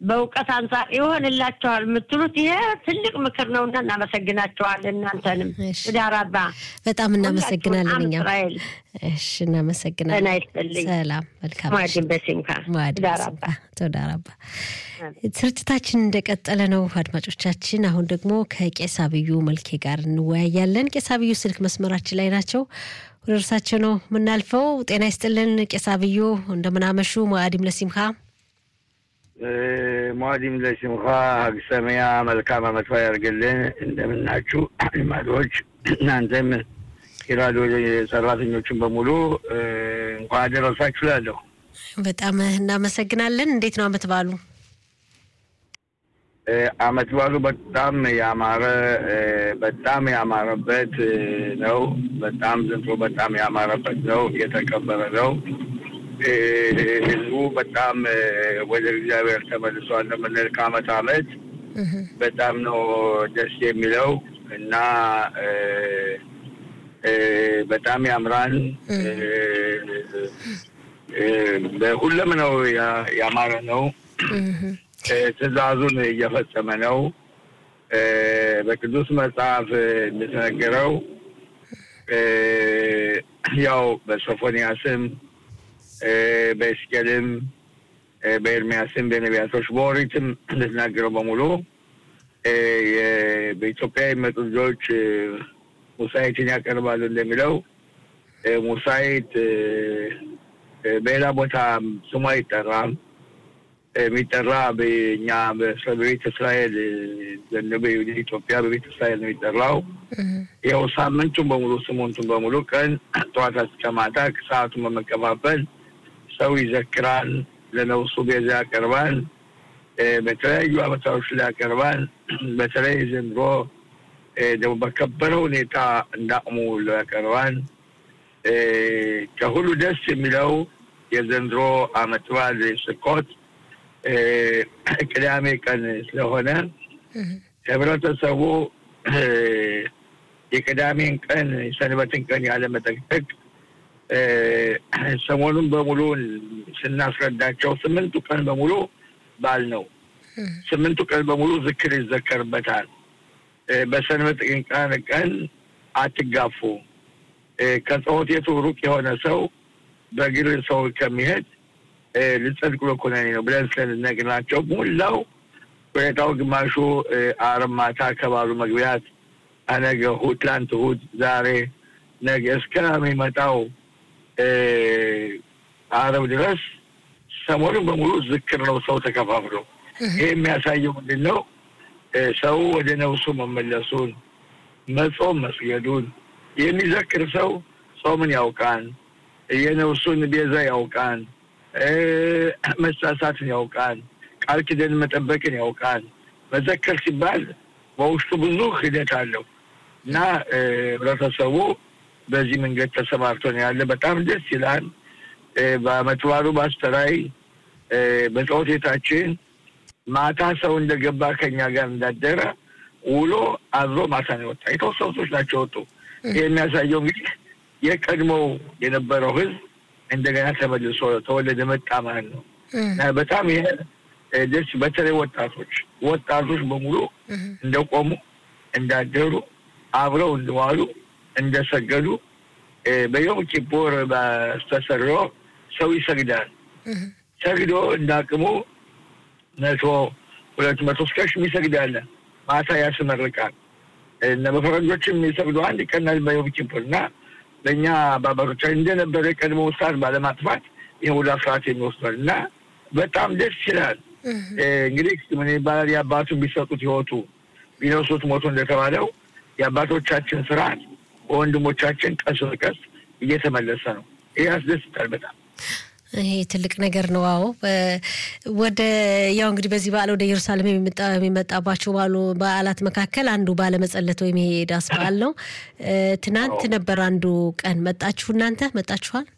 በእውቀት አንጻር ይሆንላቸዋል የምትሉት ይሄ ትልቅ ምክር ነውና እናመሰግናቸዋለን። እናንተንም እሺ። ዳራባ በጣም እናመሰግናለን። እኛም እስራኤል እሺ፣ እናመሰግናለን። ጤና ይስጥልኝ። ሰላም፣ መልካም ማዲን በሲምካ ማዕድ ዳራባ ተወዳራባ ስርጭታችን እንደቀጠለ ነው። አድማጮቻችን፣ አሁን ደግሞ ከቄስ አብዩ መልኬ ጋር እንወያያለን። ቄስ አብዩ ስልክ መስመራችን ላይ ናቸው። ወደ እርሳቸው ነው የምናልፈው። ጤና ይስጥልን ቄስ አብዩ፣ እንደምናመሹ ማዕዲም ለሲምካ ሟዲም ለሲምካ ሀግ ሰሚያ መልካም አመት በዓል ያድርግልን። እንደምናችሁ አድማጮች፣ እናንተም የራዲዮ ሰራተኞችን በሙሉ እ፣ እንኳን አደረሳችሁ እላለሁ። በጣም እናመሰግናለን። እንዴት ነው አመት ባሉ? እ፣ አመት በዓሉ በጣም ያማረ እ፣ በጣም ያማረበት እ፣ ነው። በጣም ዘንድሮ በጣም ያማረበት ነው። የተከበረ ነው። እ፣ ህዝቡ በጣም እ፣ ወደ እግዚአብሔር ተመልሷል ነው የምንል ከአመት አመት በጣም ነው ደስ የሚለው እና እ፣ እ፣ በጣም ያምራል። እ፣ እ፣ በሁሉም ነው ያ- ያማረ ነው። እ፣ ትእዛዙን እየፈጸመ ነው። እ፣ በቅዱስ መጽሐፍ እንደተነገረው እ፣ ያው በሶፎንያስም እ፣ በኤስቄልም እ፣ በኤርሚያስም በነቢያቶች በኦሪትም እንደተናገረው በሙሉ እ፣ የ- በኢትዮጵያ የሚመጡ ልጆች እ፣ ሙሳይትን ያቀርባሉ እንደሚለው እ፣ ሙሳይት እ፣ እ፣ በሌላ ቦታ ስሙ አይጠራም። የሚጠራ በእኛ በእስራ- በቤተ እስራኤል እ፣ ዘንድ በኢትዮጵያ በቤተ እስራኤል ነው የሚጠራው። ያው ሳምንቱን በሙሉ ስሙንቱን በሙሉ ቀን ጠዋት እስከ ማታ ሰዓቱን በመከፋፈል ሰው ይዘክራል፣ ለነፍሱ ቤዛ ያቀርባል፣ እ፣ በተለያዩ አመታዎች ላይ ያቀርባል። በተለይ ዘንድሮ እ፣ ደግሞ በከበረ ሁኔታ እንዳቅሙ ሁሉ ያቀርባል። እ፣ ከሁሉ ደስ የሚለው የዘንድሮ አመት በዓል ስኮት እ፣ ቅዳሜ ቀን ስለሆነ ህብረተሰቡ እ፣ የቅዳሜን ቀን የሰንበትን ቀን ያለመጠቅጠቅ እ፣ ሰሞኑን በሙሉ ስናስረዳቸው ስምንቱ ቀን በሙሉ በዓል ነው። ስምንቱ ቀን በሙሉ ዝክር ይዘከርበታል። እ፣ በሰንበት ቀን ቀን አትጋፉ። እ፣ ከጸሎት ቤቱ ሩቅ የሆነ ሰው በእግር ሰው ከሚሄድ እ፣ ልጸድቅ ብሎ ኩነኔ ነው ብለን ስለነግናቸው ሙላው ሁኔታው ግማሹ እ፣ ዓርብ ማታ ከባሉ መግቢያት ነገ እሑድ፣ ትላንት እሑድ፣ ዛሬ ነገ እስከሚመጣው እ፣ ዓርብ ድረስ ሰሞኑን በሙሉ ዝክር ነው። ሰው ተከፋፍሎ ይህ የሚያሳየው ምንድን ነው? እ፣ ሰው ወደ ነፍሱ መመለሱን መጾም መስገዱን የሚዘክር ሰው ጾምን ያውቃል፣ የነፍሱን ቤዛ ያውቃል፣ እ፣ መሳሳትን ያውቃል፣ ቃል ኪዳን መጠበቅን ያውቃል። መዘከር ሲባል በውስጡ ብዙ ሂደት አለው እና እ፣ ህብረተሰቡ በዚህ መንገድ ተሰማርቶ ነው ያለ። በጣም ደስ ይላል። እ፣ በዓመት በዓሉ በአስተራይ እ፣ በጸሎት ቤታችን ማታ ሰው እንደገባ ከኛ ጋር እንዳደረ ውሎ አድሮ ማታ ነው የወጣ። የተወሰኑ ሰዎች ናቸው የወጡ። ይህ የሚያሳየው እንግዲህ የቀድሞው የነበረው ህዝብ እንደገና ተመልሶ ተወለደ መጣ ማለት ነው እና በጣም ይሄ እ፣ ደስ በተለይ ወጣቶች ወጣቶች በሙሉ እንደቆሙ እንዳደሩ አብረው እንደዋሉ እንደሰገዱ እ፣ በዮም ኪፑር በስተሰርዮ ሰው ይሰግዳል። ሰግዶ እንዳቅሙ መቶ ሁለት መቶ እስከ ሺህ ይሰግዳል። ማታ ያስመርቃል። እነ በፈረንጆችም የሚሰግዱ አንድ ቀን በዮም ኪፑር እና በእኛ በአባቶቻችን እንደነበረ የቀድሞ ሰዓት ባለማጥፋት ይህ ወደ አስራት የሚወስዷል እና በጣም ደስ ይላል። እ፣ እንግዲህ ምን ይባላል የአባቱን ቢሰጡት ህይወቱ ቢነሱት ሞቱ እንደተባለው የአባቶቻችን ስርዓት በወንድሞቻችን ቀስ በቀስ እየተመለሰ ነው። ይህ ያስደስታል በጣም። ይሄ ትልቅ ነገር ነው። አዎ በ- ወደ ያው እንግዲህ በዚህ በዓል ወደ ኢየሩሳሌም የሚመጣ- የሚመጣባቸው ባሉ በዓላት መካከል አንዱ ባለመጸለት ወይም ይሄ ዳስ በዓል ነው። እ፣ ትናንት ነበር አንዱ ቀን። መጣችሁ እናንተ መጣችኋል?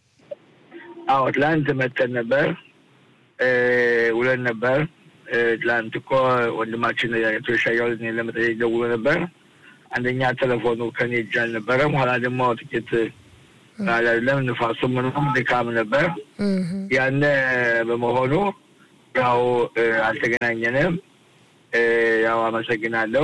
አዎ ትላንት መተን ነበር እ፣ ውለን ነበር። እ፣ ትላንት እኮ ወንድማችን አቶ ሻያው እኔን ለመጠየቅ ደውሎ ነበር። አንደኛ ቴሌፎኑ ከኔ እጅ አልነበረም። ኋላ ደግሞ ጥቂት አይደለም ንፋሱ ምንም ድካም ነበር። እህ፣ ያነ በመሆኑ ያው አልተገናኘንም። ያው አመሰግናለሁ።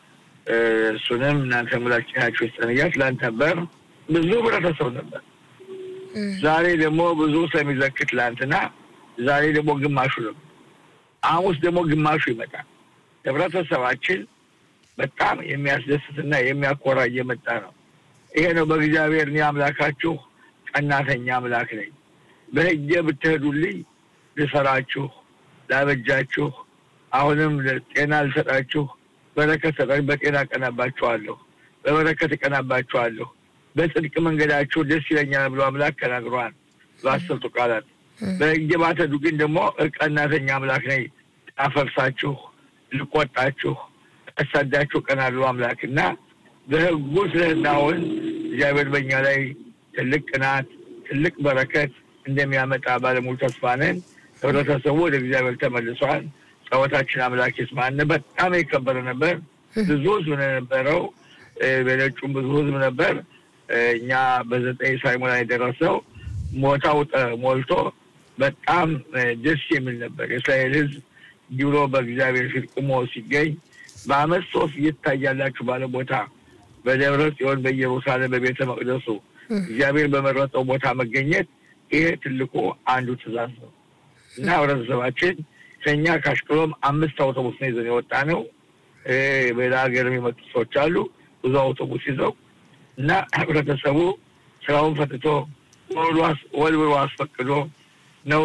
እሱንም እናንተ ሙላችናችሁ ይስጠንያ። ትላንት ነበር ብዙ ህብረተሰብ ነበር። ዛሬ ደግሞ ብዙ ስለሚዘክር ትላንትና፣ ዛሬ ደግሞ ግማሹ ነው። ሐሙስ ደግሞ ግማሹ ይመጣል። ህብረተሰባችን በጣም የሚያስደስትና የሚያኮራ እየመጣ ነው። ይሄ ነው በእግዚአብሔር እኔ አምላካችሁ ቀናተኛ አምላክ ነኝ፣ በህጌ ብትሄዱልኝ ልሰራችሁ፣ ላበጃችሁ፣ አሁንም ጤና ልሰጣችሁ፣ በረከት ሰጣችሁ፣ በጤና እቀናባችኋለሁ፣ በበረከት እቀናባችኋለሁ፣ በጽድቅ መንገዳችሁ ደስ ይለኛል ብሎ አምላክ ተናግሯል በአስርቱ ቃላት። በህጌ ባትሄዱ ግን ደግሞ ቀናተኛ አምላክ ነኝ፣ አፈርሳችሁ፣ ልቆጣችሁ፣ አሳዳችሁ እቀናለሁ አምላክ እና በህጉ ስለናውን እግዚአብሔር በእኛ ላይ ትልቅ ቅናት ትልቅ በረከት እንደሚያመጣ ባለሙሉ ተስፋ ነን። ህብረተሰቡ ወደ እግዚአብሔር ተመልሷል። ጸሎታችን አምላክ ይስማን። በጣም የከበረ ነበር። ብዙ ህዝብ ነው የነበረው። በነጩም ብዙ ህዝብ ነበር። እኛ በዘጠኝ ሳይሞላ የደረሰው ሞታው ሞልቶ በጣም ደስ የሚል ነበር። የእስራኤል ህዝብ ዲብሮ በእግዚአብሔር ፊት ቁሞ ሲገኝ በአመት ሶስት እየታያላችሁ ባለ ቦታ በደብረ ጽዮን በኢየሩሳሌም በቤተ መቅደሱ እግዚአብሔር በመረጠው ቦታ መገኘት ይሄ ትልቁ አንዱ ትእዛዝ ነው እና ህብረተሰባችን ከኛ ከአሽቅሎም አምስት አውቶቡስ ነው ይዘን የወጣ ነው። በሌላ ሀገር የመጡ ሰዎች አሉ ብዙ አውቶቡስ ይዘው እና ህብረተሰቡ ስራውን ፈትቶ ወልብሎ አስፈቅዶ ነው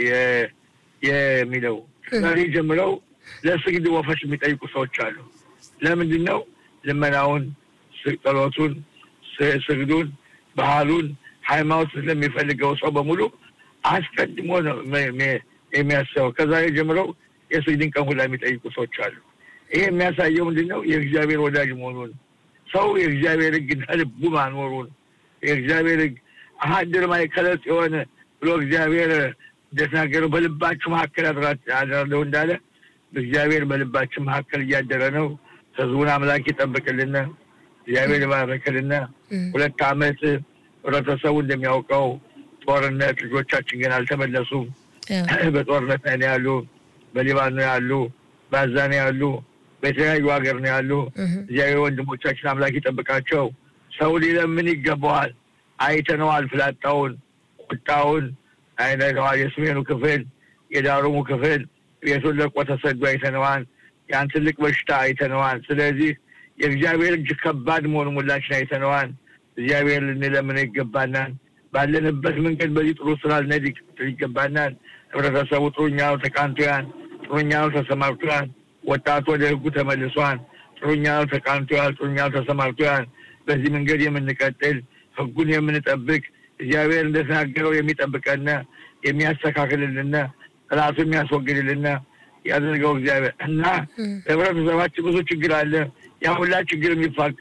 የሚለው። ዛሬ ጀምረው ለስግድ ወፈሽ የሚጠይቁ ሰዎች አሉ። ለምንድን ነው ልመናውን፣ ጸሎቱን፣ ስግዱን፣ ባህሉን፣ ሃይማኖት ስለሚፈልገው ሰው በሙሉ አስቀድሞ ነው የሚያስበው። ከዛሬ ጀምረው የስግድን ቀን ሁላ የሚጠይቁ ሰዎች አሉ። ይሄ የሚያሳየው ምንድን ነው? የእግዚአብሔር ወዳጅ መሆኑን ሰው የእግዚአብሔር ሕግና ልቡ ማኖሩን የእግዚአብሔር ሕግ አሀድር ማእከለ ጽዮን ብሎ እግዚአብሔር እንደተናገረው በልባችሁ መካከል አድራለሁ እንዳለ እግዚአብሔር በልባችን መካከል እያደረ ነው። ህዝቡን አምላክ ይጠብቅልን፣ እግዚአብሔር ይባረክልን። ሁለት ዓመት ህብረተሰቡ እንደሚያውቀው ጦርነት፣ ልጆቻችን ግን አልተመለሱም። በጦርነት ላይ ነው ያሉ፣ በሊባን ነው ያሉ፣ በአዛ ነው ያሉ፣ በተለያዩ ሀገር ነው ያሉ። እግዚአብሔር ወንድሞቻችን አምላክ ይጠብቃቸው። ሰው ሊለምን ይገባዋል። አይተነዋል፣ ፍላጣውን፣ ቁጣውን አይተነዋል። የሰሜኑ ክፍል የዳሩሙ ክፍል ቤቱን ለቆ ተሰዶ አይተነዋል። ያን ትልቅ በሽታ አይተነዋል። ስለዚህ የእግዚአብሔር እጅ ከባድ መሆኑ ሁላችን አይተነዋል። እግዚአብሔር ልንለምነው ይገባናል። ባለንበት መንገድ በዚህ ጥሩ ስራ ልንሄድ ይገባናል። ህብረተሰቡ ጥሩኛው ተቃንቶያል፣ ጥሩኛው ተሰማርቶያል። ወጣቱ ወደ ህጉ ተመልሷል። ጥሩኛው ተቃንቶያል፣ ጥሩኛው ተሰማርቶያል። በዚህ መንገድ የምንቀጥል ህጉን የምንጠብቅ እግዚአብሔር እንደተናገረው የሚጠብቀን የሚያስተካክልልን ጠላቱ የሚያስወግድልን ያደርገው እግዚአብሔር እና ህብረተሰባችን ብዙ ችግር አለ። ያ ሁላ ችግር የሚፋቅ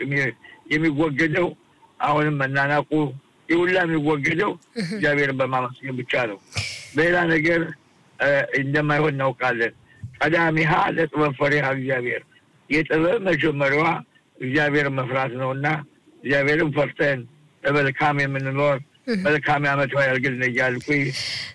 የሚወገደው አሁንም መናናቁ ይሁላ የሚወገደው እግዚአብሔርን በማመስገን ብቻ ነው። በሌላ ነገር እንደማይሆን እናውቃለን። ቀዳሚሃ ለጥበብ ፈሪሃ እግዚአብሔር የጥበብ መጀመሪያዋ እግዚአብሔርን መፍራት ነው እና እግዚአብሔርን ፈርተን በመልካም የምንኖር መልካም ዓመት ያድርግልን እያልኩኝ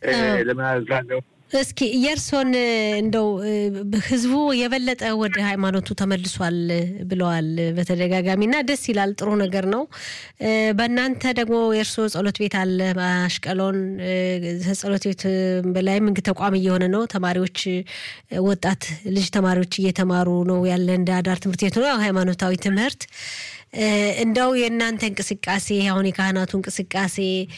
ለምናዛለሁ። እስኪ የእርሶን እንደው ህዝቡ የበለጠ ወደ ሃይማኖቱ ተመልሷል ብለዋል በተደጋጋሚ እና ደስ ይላል። ጥሩ ነገር ነው። በእናንተ ደግሞ የእርሶ ጸሎት ቤት አለ አሽቀሎን ጸሎት ቤት በላይም እንግ ተቋም እየሆነ ነው። ተማሪዎች ወጣት ልጅ ተማሪዎች እየተማሩ ነው ያለ እንደ አዳር ትምህርት ቤት ነው ሃይማኖታዊ ትምህርት እንደው የእናንተ እንቅስቃሴ አሁን የካህናቱ እንቅስቃሴ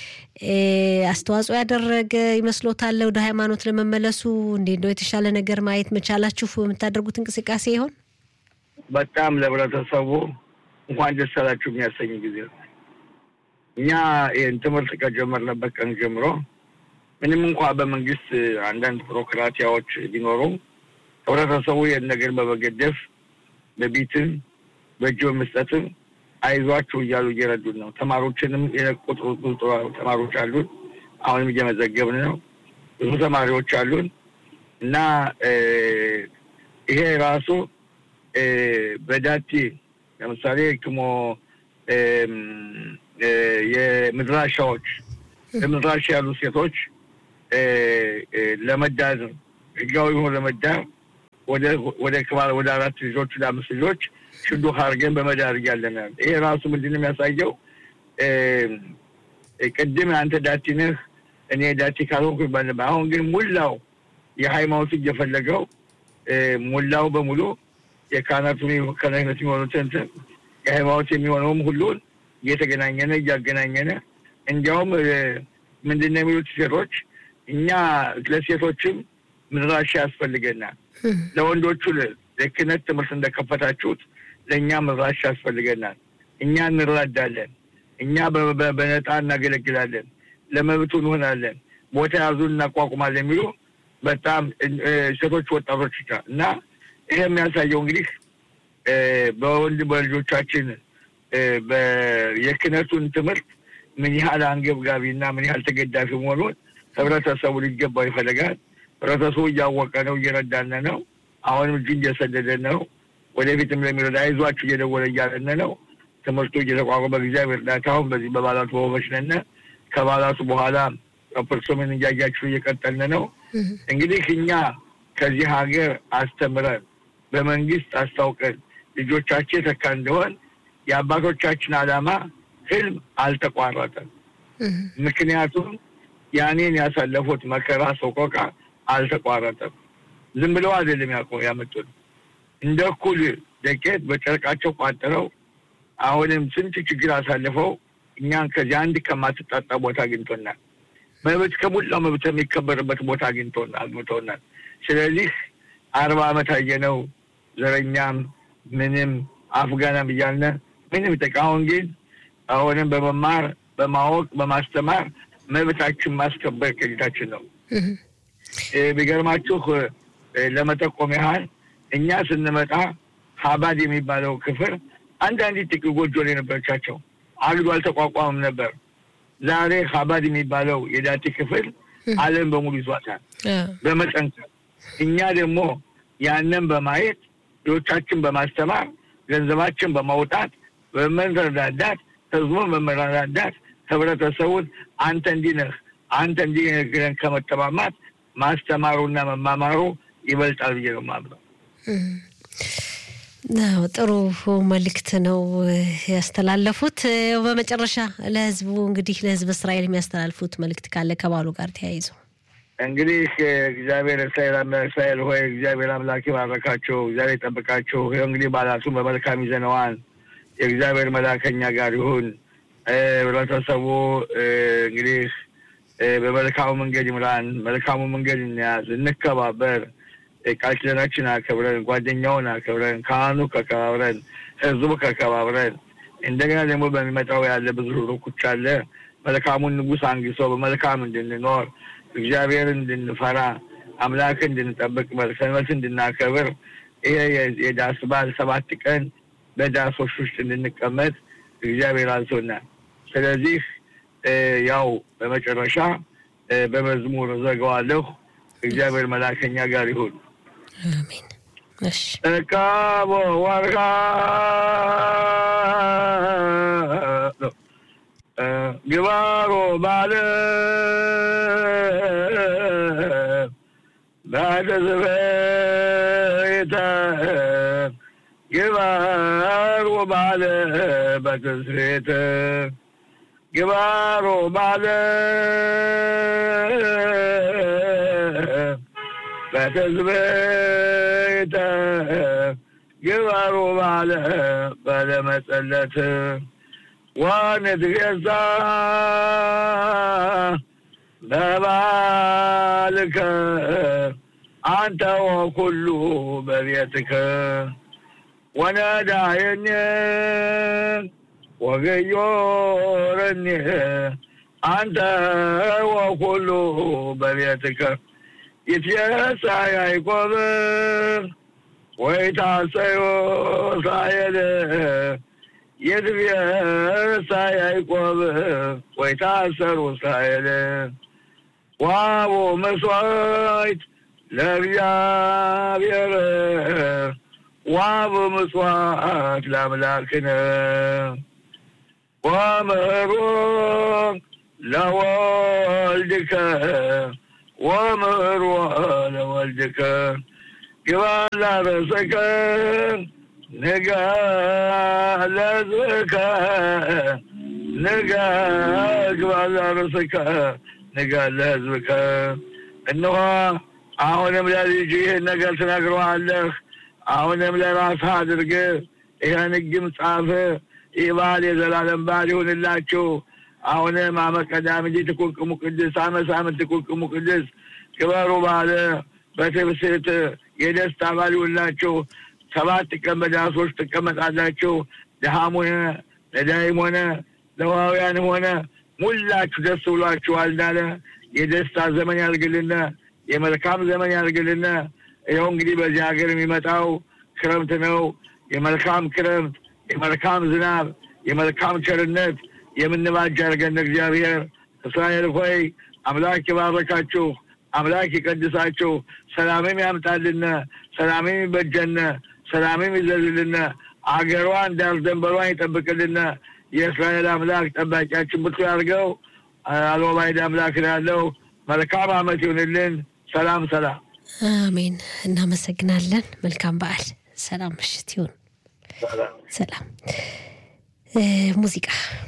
አስተዋጽኦ ያደረገ ይመስሎታል ወደ ሃይማኖት ለመመለሱ? እንዴ እንደው የተሻለ ነገር ማየት መቻላችሁ የምታደርጉት እንቅስቃሴ ይሆን? በጣም ለህብረተሰቡ እንኳን ደስ አላችሁ የሚያሰኝ ጊዜ ነው። እኛ ይህን ትምህርት ከጀመርንበት ቀን ጀምሮ ምንም እንኳ በመንግስት አንዳንድ ቢሮክራቲያዎች ቢኖሩም ህብረተሰቡ ይህን ነገር በመገደፍ በቢትም በእጅ በመስጠትም አይዟችሁ እያሉ እየረዱን ነው። ተማሪዎችንም የነቁት ብዙ ተማሪዎች አሉን። አሁንም እየመዘገብን ነው። ብዙ ተማሪዎች አሉን እና ይሄ ራሱ በዳቲ ለምሳሌ ክሞ የምድራሻዎች በምድራሻ ያሉ ሴቶች ለመዳር ህጋዊ ሆኖ ለመዳር ወደ ወደ ክባል ወደ አራት ልጆች ወደ አምስት ልጆች ሽዱክ አድርገን በመዳር እያለን ይሄ ራሱ ምንድን ነው የሚያሳየው? ቅድም አንተ ዳቲ ነህ እኔ ዳቲ ካልሆንኩ ይባል ነበር። አሁን ግን ሙላው የሃይማኖቱ እየፈለገው ሙላው በሙሉ የካህናቱ ከነህነት የሚሆኑትን የሃይማኖት የሚሆነውም ሁሉን እየተገናኘነ እያገናኘነ እንዲያውም ምንድን ነው የሚሉት ሴቶች እኛ ለሴቶችም ምድራሻ ያስፈልገናል። ለወንዶቹ ለክህነት ትምህርት እንደከፈታችሁት ለእኛ ምድራሻ ያስፈልገናል። እኛ እንረዳለን። እኛ በነጣ እናገለግላለን። ለመብቱ እንሆናለን። ቦታ ያዙን እናቋቁማለን የሚሉ በጣም ሴቶች ወጣቶች እና ይሄ የሚያሳየው እንግዲህ በወንድ በልጆቻችን የክህነቱን ትምህርት ምን ያህል አንገብጋቢ እና ምን ያህል ተገዳፊ መሆኑን ህብረተሰቡ ሊገባው ይፈልጋል። ህብረተሰቡ እያወቀ ነው፣ እየረዳነ ነው። አሁንም እጁ እየሰደደ ነው። ወደፊትም ለሚረዳ አይዟችሁ እየደወለ እያለነ ነው። ትምህርቱ እየተቋቋመ በእግዚአብሔር እርዳታ አሁን በዚህ በባላቱ በሆበች ነን። ከባላቱ በኋላ ፐርሶምን እያያችሁ እየቀጠልን ነው። እንግዲህ እኛ ከዚህ ሀገር አስተምረን በመንግስት አስታውቀን ልጆቻችን ተካ እንደሆን የአባቶቻችን ዓላማ ህልም አልተቋረጠም። ምክንያቱም ያኔን ያሳለፉት መከራ ሰቆቃ አልተቋረጠም። ዝም ብለው አይደለም ያመጡት እንደ እኩል ደቄት በጨርቃቸው ቋጥረው አሁንም ስንት ችግር አሳልፈው እኛን ከዚህ አንድ ከማትጣጣ ቦታ አግኝቶናል። መብት ከሞላው መብት የሚከበርበት ቦታ አግኝቶናል አግኝቶናል። ስለዚህ አርባ ዓመት አየነው ዘረኛም ምንም አፍጋናም እያልነ ምንም ጠቃ አሁን ግን አሁንም በመማር በማወቅ በማስተማር መብታችን ማስከበር ቅኝታችን ነው። ቢገርማችሁ ለመጠቆም ያህል እኛ ስንመጣ ሀባድ የሚባለው ክፍል አንዳንድ ጥቂት ጎጆ ላይ ነበረቻቸው አግዶ አልተቋቋምም ነበር። ዛሬ ሀባድ የሚባለው የዳቲ ክፍል ዓለም በሙሉ ይዟታል በመጠንከር እኛ ደግሞ ያንን በማየት ልጆቻችን በማስተማር ገንዘባችን በማውጣት በመረዳዳት ህዝቡን በመረዳዳት ህብረተሰቡን አንተ እንዲህ ነህ አንተ እንዲህ ነህ ከመጠማማት ማስተማሩና መማማሩ ይበልጣል ብዬ ነው የማምነው። ጥሩ መልእክት ነው ያስተላለፉት። በመጨረሻ ለህዝቡ እንግዲህ ለህዝብ እስራኤል የሚያስተላልፉት መልእክት ካለ ከባሉ ጋር ተያይዞ እንግዲህ እግዚአብሔር እስራኤል እስራኤል ሆይ እግዚአብሔር አምላክ ይባረካቸው፣ እግዚአብሔር ይጠብቃቸው። ይኸው እንግዲህ ባላቱን በመልካም ይዘነዋል። የእግዚአብሔር መላከኛ ጋር ይሁን። ህብረተሰቡ እንግዲህ በመልካሙ መንገድ ይምራን፣ መልካሙ መንገድ እንያዝ፣ እንከባበር፣ ቃል ኪዳናችን አከብረን፣ ጓደኛውን አከብረን፣ ካህኑ ከከባብረን፣ ህዝቡ ከከባብረን እንደገና ደግሞ በሚመጣው ያለ ብዙ ሩኩች አለ መልካሙን ንጉሥ አንግሶ በመልካም እንድንኖር እግዚአብሔርን እንድንፈራ አምላክ እንድንጠብቅ ሰንበት እንድናከብር ይሄ የዳስ በዓል ሰባት ቀን በዳሶች ውስጥ እንድንቀመጥ እግዚአብሔር አዞናል። ስለዚህ ያው በመጨረሻ በመዝሙር ዘጋዋለሁ። እግዚአብሔር መላከኛ ጋር ይሁን። አሜን። እሺ እቃቦ ወርቃ ግባሮ ባለ በተስቤተ ግባሮ ባለ በተስቤተ ግባሮ ባለ በተስቤተ ግባሮ ባለ በለመጸለት ወንትገዛ በባልከ አንተ ወኩሉ በቤትከ ወነዳየኒ ወገዮረኒ አንተ ወኩሉ በቤትከ ይትየሳ ያዕቆብ ወይታሰዮ እስራኤል ይትየሳ ያዕቆብ ወይታሰሩ እስራኤል ዋቦ መስዋዕት ለእግዚአብሔር ዋብ ምጽዋት ለአምላክነ ወምህሮ ለወልድከ ወምህሮ ለወልድከ ግባ ላበሰከ ንጋ ለህዝብከ ንጋ ግባ ላበሰከ ንጋ ለህዝብከ እነሆ አሁንም ለልጅ ይህን ነገር ትነግረዋለህ። አሁንም ለራስህ አድርገህ ይህን ሕግም ጻፍ። ይህ በዓል የዘላለም በዓል ይሁንላችሁ። አሁንም አመ ቀዳምቲ ትኩንቅሙ ቅድስ አመ ሳምንት ትኩንቅሙ ቅድስ ክበሩ ባለ በትብስት የደስታ በዓል ይሁንላችሁ። ሰባት ቀን በዳሶች ትቀመጣላችሁ። ድሃም ሆነ ነዳይም ሆነ ለዋውያንም ሆነ ሙላችሁ ደስ ብሏችኋል እንዳለ የደስታ ዘመን ያልግልን፣ የመልካም ዘመን ያልግልን። ይኸው እንግዲህ በዚህ ሀገር የሚመጣው ክረምት ነው። የመልካም ክረምት፣ የመልካም ዝናብ፣ የመልካም ቸርነት የምንባጅ ያድርገን እግዚአብሔር። እስራኤል ሆይ አምላክ ይባረካችሁ፣ አምላክ ይቀድሳችሁ፣ ሰላምም ያምጣልን፣ ሰላምም ይበጀን፣ ሰላምም ይዘዝልን፣ አገሯን ዳር ደንበሯን ይጠብቅልን። የእስራኤል አምላክ ጠባቂያችን ብርቱ ያድርገው። አልባይድ አምላክ ነው ያለው። መልካም ዓመት ይሁንልን። ሰላም ሰላም። አሜን። እናመሰግናለን። መልካም በዓል። ሰላም ምሽት ይሁን። ሰላም ሙዚቃ